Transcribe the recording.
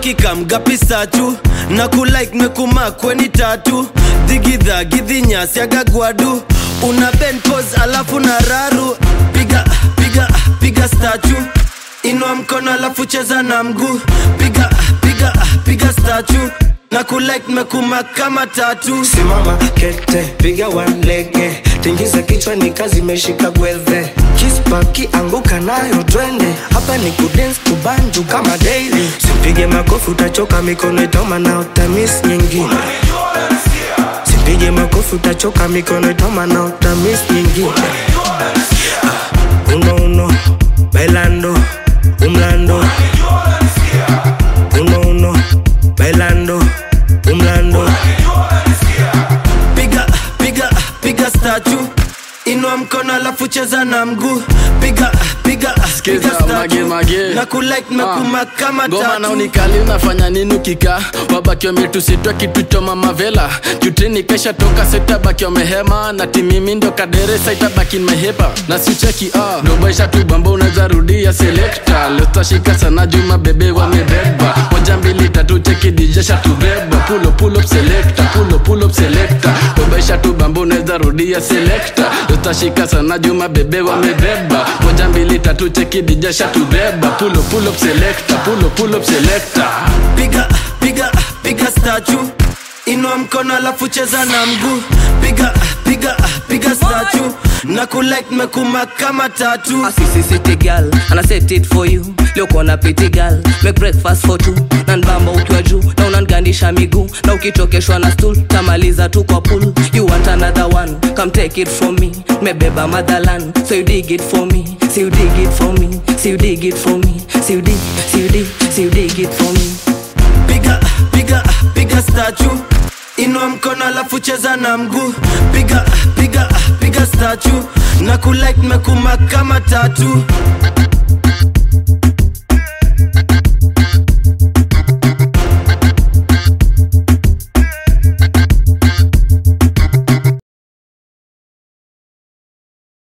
akikamgapi satu na kulike mekuma kweni tatu dhigidha gidhinyasi agagwadu una ben pose alafu na raru piga piga piga statu inua mkono alafu cheza na mguu piga piga piga statu na kulike mekuma kama tatu simama kete piga walege tingiza kichwa ni kazi imeshika gwedhe kispaki anguka nayo twende hapa ni kudens kubanju kama daily sipige makofi utachoka mikono itoma na utamis nyingine sipige makofi utachoka mikono itoma na utamis nyingine ah, uno uno bailando umlando uno uno bailando umlando piga piga piga statu inua mkono alafu cheza na mguu piga piga Skiza, piga statue. mage, mage. na kulike mekuma kama ngoma na tatu unikali unafanya nini ukika wabaki wametusitwa kitu cha mamavela jutini kesha toka sitabaki wamehema na timimi ndo kaderesa itabaki mehepa na sicheki ah. dobaisha tu bamba unaweza rudia selekta lestashika sana juma bebe wamebeba moja mbili tatu cheki dijesha tubeba pulo pulo selekta pulo pulo selekta dobaisha tu bamba unaweza rudia selekta lestashika sana juma bebe wamebeba moja mbili tatu cheki dijesha tubeba pulo pulo selekta pulo pulo selekta piga piga piga statu inua mkono alafu cheza na mguu piga piga piga statu na kulike mekuma kama tatu A sissy city girl and I set it for you leo kona piti girl make breakfast for two na nbamba ukiwa juu na unangandisha miguu na ukichokeshwa na stool tamaliza tu kwa pool you want another one come take it from me mebeba motherland so you dig it for me so you dig it for me so you dig it for me so you dig so you dig so you dig it for me piga piga piga statu inua mkono alafu cheza na mguu piga piga piga statu na kulike mekuma kama tatu